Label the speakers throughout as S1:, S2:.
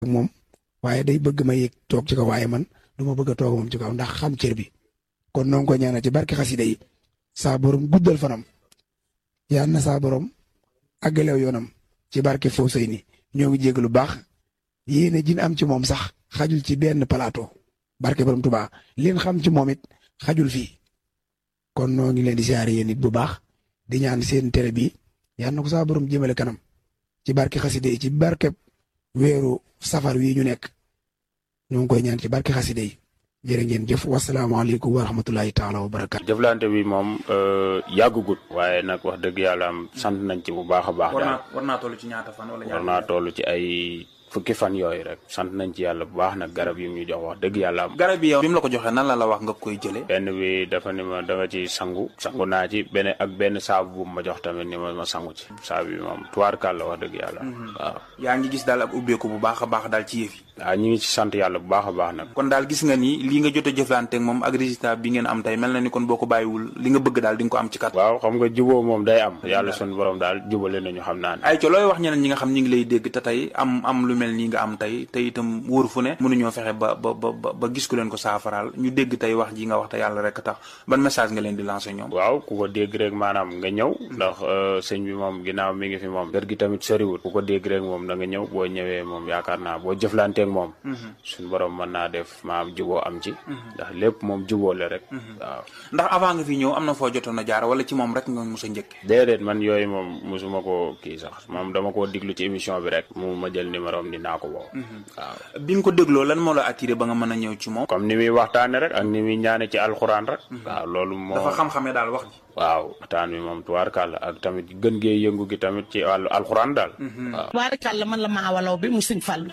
S1: moom waaye day bëgg ma yëg toog ci kaw waaye man du ma bëgg a toog moom ci kaw ndax xam cër bi kon noo ngi ko ñaanal ci barke xasida yi saa borom guddal fanam yal na saa borom àggalew yoonam ci barke foo sëy ni ñoo ngi jégg lu baax yéene jin am ci moom sax xajul ci benn plateau barke borom Tuubaa leen xam ci moom it xajul fii kon noo ngi leen di siyaare yéen it bu baax di ñaan seen tere bi yal na ko saa borom jëmale kanam ci barke xasida yi ci barke weeru safar wi ñu nekk ñoo ngi koy ñaan ci barke xasida yi jërë ngeen jëf wasalaamaaleykum wa rahmatulahi taala wa barakaatu.
S2: jëflante bi moom yàggugut waaye nag wax dëgg yàlla am sant nañ ci bu baax a baax.
S3: war
S2: daal
S3: naa war naa toll ci ñaata fan wala
S2: war naa toll ci ay fukki fan yooyu rek sant nañ ci yàlla bu baax nag garab yi ñu jox wax dëgg yàlla am.
S3: garab yi yow bi mu la ko joxee nan la la wax nga koy jëlee.
S2: benn bi dafa ni ma danga ci sangu sangu naa ci benn ak benn saabu bu ma jox tamit ni ma ma sangu ci saabu bi moom tuwaarkaal la wax dëgg yàlla. waaw
S3: yaa ngi gis daal ab ubbeeku bu baax a baax daal ci yëf yi.
S2: waaw ñu ngi ci sant yàlla bu baax a baax nag.
S3: kon daal gis nga ni lii nga jot a jëflante ak moom ak résultat bi ngeen am tey mel na ni kon boo ko bàyyiwul li nga bëgg daal di nga ko am ci kat.
S2: waaw xam nga juboo moom day am yàlla sunu borom daal jubale nañu xam naa ne.
S3: ay ca looy wax ñeneen ñi nga xam ñi ngi lay dégg te tey am am lu mel nii nga am tey te itam wóor fu ne mënuñoo fexe ba ba ba ba gis ku leen ko saafaraal ñu dégg tey wax ji nga wax te yàlla rek tax ban message nga leen di lancer ñoom.
S2: waaw ku ko dégg rek maanaam nga ñëw ndax sëñ bi moom ginnaaw mi ngi fi moom kër gi tamit soriwul ku ko dégg rek moom da nga ñëw boo ñëwee moom yaakaar naa boo jëflanteeg moom suñu borom mën naa def maam juboo am ci ndax lépp moom juboo la rek waaw
S3: ndax avant nga fi ñëw am na foo jotoon a jaar wala ci moom rek nga mos a njëkk
S2: déedéet man yooyu moom mosuma ko kii sax moom dama koo diglu ci émission bi rek mu ma jël numéro am ni naa ko woo waaw
S3: bi nga ko dégloo lan moo la attiré ba nga mën a ñëw ci moom
S2: comme ni muy waxtaane rek ak ni muy ñaane ci alxuraan rek waaw loolu moo
S3: dafa xam-xamee daal wax ji
S2: waaw waxtaan bi moom tubaarkàlla ak tamit gën gee yëngu gi tamit ci wàllu alxuraan daal waaw
S4: tubaarkàlla man la maa walaw bi mu sëñ Fallu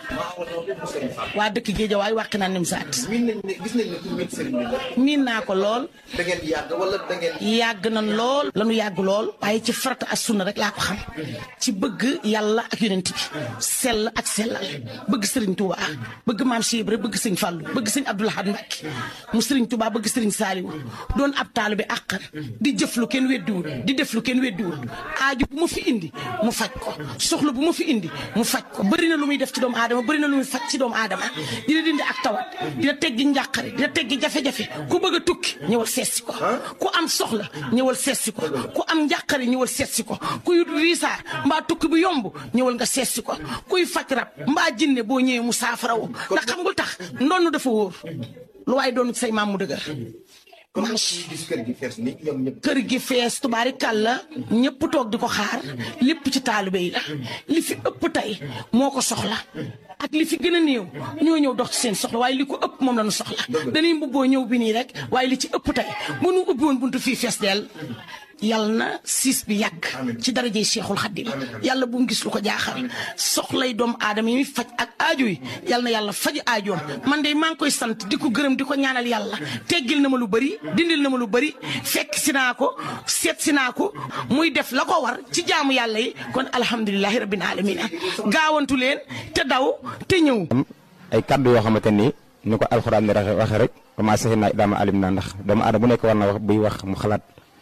S4: waa dëkk Géejawaay wàq naa nim saat
S5: miin nañ ne gis nañ ne ku miin sëriñ bi la.
S4: miin naa ko lool
S5: da ngeen di yàgg wala da ngeen.
S4: yàgg nañ lool lanu yàgg lool waaye ci farata ak sunna rek laa ko xam ci bëgg yàlla ak yonent bi sell ak sellal bëgg sëriñ Touba bëgg maam Cheikh Ibra bëgg sëñ Fallu bëgg sëñ Abdou Lahad Mbacké mu sëriñ Touba bëgg sëriñ Saliou doon ab taalibe àqan di jëf lu kenn weddiwul di def lu kenn weddiwul aaju bu ma fi indi mu faj ko soxla bu ma fi indi mu faj ko bëri na lu muy def ci doomu aadama bëri na lu muy faj ci doomu aadama dina dindi ak tawat dina teggi njàqare dina teggi jafe-jafe ku bëgg a tukki ñëwal seetsi ko ku am soxla ñëwal seetsi ko ku am njàqare ñëwal seetsi ko kuy riisaar mbaa tukki bu yomb ñëwal nga seetsi ko kuy faj rab mbaa jinne boo ñëwee mu saafara woo ndax xam nga tax ndonn dafa wóor lu waaye doon say maam mu dëgër
S5: comme gis kër gi fees ni ñoom ñëpp.
S4: kër gi fees tubaari kàlla ñëpp toog di ko xaar lépp ci taalibe yi la li fi ëpp tey moo ko soxla ak li fi gën a néew ñoo ñëw dox ci seen soxla waaye li ko ëpp moom la ñu soxla dañuy mbubboo ñëw bi nii rek waaye li ci ëpp tey bu nu ubbi woon buntu fii fees dell yàlla na siis bi yàgg ci darajey Cheikhul Khadim yàlla bu mu gis lu ko jaaxal soxlay doomu aadama yi muy faj ak aajo yi yàlla na yàlla faj aajoom man de maa ngi koy sant di ko gërëm di ko ñaanal yàlla teggil na ma lu bëri dindil na ma lu bëri fekk si naa ko seet si naa ko muy def la ko war ci jaamu yàlla yi kon alhamdulilahi rabbil alamina gaawantu leen te daw te ñëw
S6: ay kaddu yoo xamante ni ni ko alxuraan ni waxe rek commencé naa daama alim naa ndax doomu aadama bu nekk war na wax buy wax mu xalaat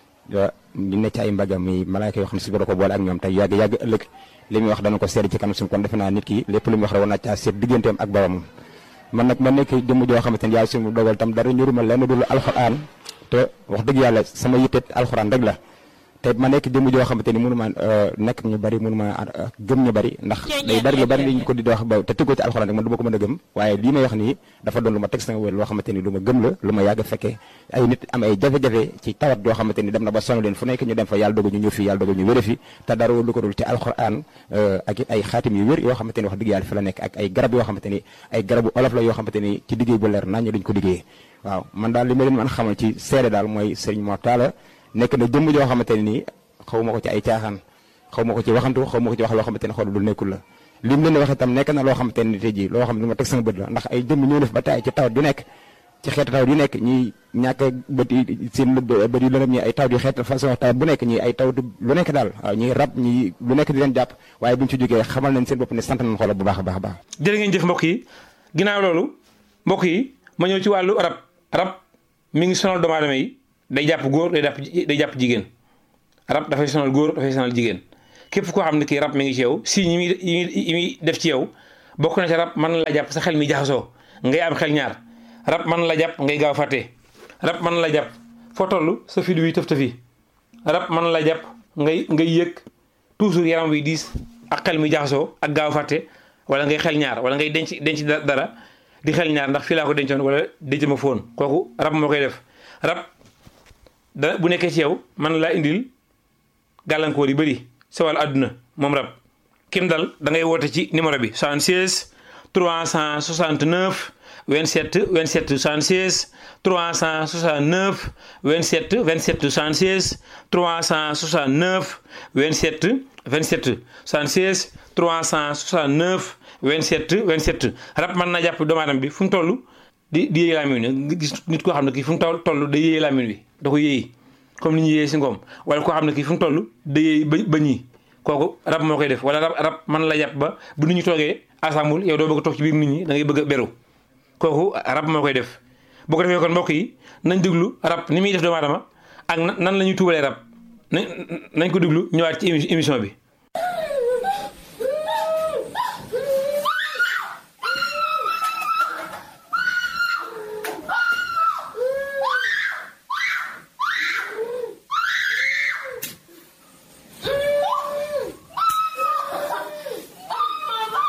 S6: ñu ne ci ay mbagam mi malaayka yoo xam ne si ko boole ak ñoom tey yàgg yàgg ëllëg li muy wax dana ko seede ci kanam suñu kon defe naa nit ki lépp lu muy wax rek war naa caa seet digganteem ak boromam man nag ma nekk jëmm joo xamante ni yàlla suñu dogal tam dara ñuruma lenn dul alxuraan te wax dëgg yàlla sama yitte alxuraan rek la te ma nekk jëmm joo xamante ni mënu ma nekk ñu bari mënu ma gëm ñu bari ndax day bari lu bari li ñu ko di wax ba te tëggoo ci alxuraan rek man du ma ko mën a gëm waaye lii may wax nii dafa doon lu ma teg sama wér loo xamante ni lu ma gëm la lu ma yàgg fekkee ay nit am ay jafe-jafe ci tawat joo xamante ni dem na ba sonn leen fu nekk ñu dem fa yàlla dogal ñu ñëw fii yàlla dogal ñu wér fi te dara lu ko dul ci alxuraan ak it ay xaatim yu wér yoo xamante ni wax dëgg yàlla fi la nekk ak ay garab yoo xamante ni ay garabu olof la yoo xamante ni ci liggéey bu leer nañ dañ ko liggéey waaw man daal li ma leen mën xamal ci seede daal mooy sëriñ Mor Talla nekk na jëmm joo xamante ni nii xaw ma ko ci ay caaxaan xaw ma ko ci waxantu xaw ma ko ci wax loo xamante ne xool lu nekkul la lim leen wax itam nekk na loo xamante ne tey jii loo xam ne lu ma teg sama bët la ndax ay jëmm ñoo def ba taay ci tawat yu nekk ci xeetu tawat yu nekk ñi ñàkk bët yi seen bët yu lëndëm ñi ay tawat yu xeet façon tawat bu nekk ñi ay tawat lu nekk daal waaw ñi rab ñi lu nekk di leen jàpp waaye bu ñu ci jógee xamal nañ seen bopp ne sant nañ xoolal bu baax a baax a baax
S7: jërë ngeen jëf mbokk yi ginnaaw loolu mbokk yi ma ñëw ci wàllu rab rab mi ngi sonal doomu aadama yi day jàpp góor day jàpp day jàpp jigéen rab dafay sonal góor dafay sonal jigéen képp koo xam ne kii rab mi ngi ci yow si yi muy yi muy def ci yow bokk na ci rab mën na la jàpp sa xel mi jaxasoo ngay am xel ñaar rab mën na la jàpp ngay gaaw fàtte rab mën na la jàpp foo toll sa fit wi tëf tëfi rab mën na la jàpp ngay ngay yëg toujours yaram wi diis ak xel mi jaxasoo ak gaaw fàtte wala ngay xel ñaar wala ngay denc denc dara di xel ñaar ndax fii laa ko dencoon wala denc ma foon kooku rab moo koy def rab da bu nekkee ci yow man laa indil gàllankoor yi bëri sa wàllu àdduna moom rab kim dal da ngay woote ci numéro bi 76 369 27 27 76 369 27 27 76 369 27 27 76 369 27 27 rab mën na jàpp doomu aadama bi fu mu toll di di yéey laamin wi nga gis nit koo xam ne kii fu mu toll toll da yéey laamin wi da ko yéey comme ni ñu yéey si ngoom wala koo xam ne kii fu mu toll da yéey ba ba ñii kooku rab moo koy def wala rab rab mën la jàpp ba bu nit ñi toogee assemble yow doo bëgg a toog ci biir nit ñi da ngay bëgg a beru kooku rab moo koy def boo ko defee kon mbokk yi nañ déglu rab ni muy def doomu aadama ak nan la ñuy tuubalee rab nañ nañ ko déglu ñëwaat ci émission bi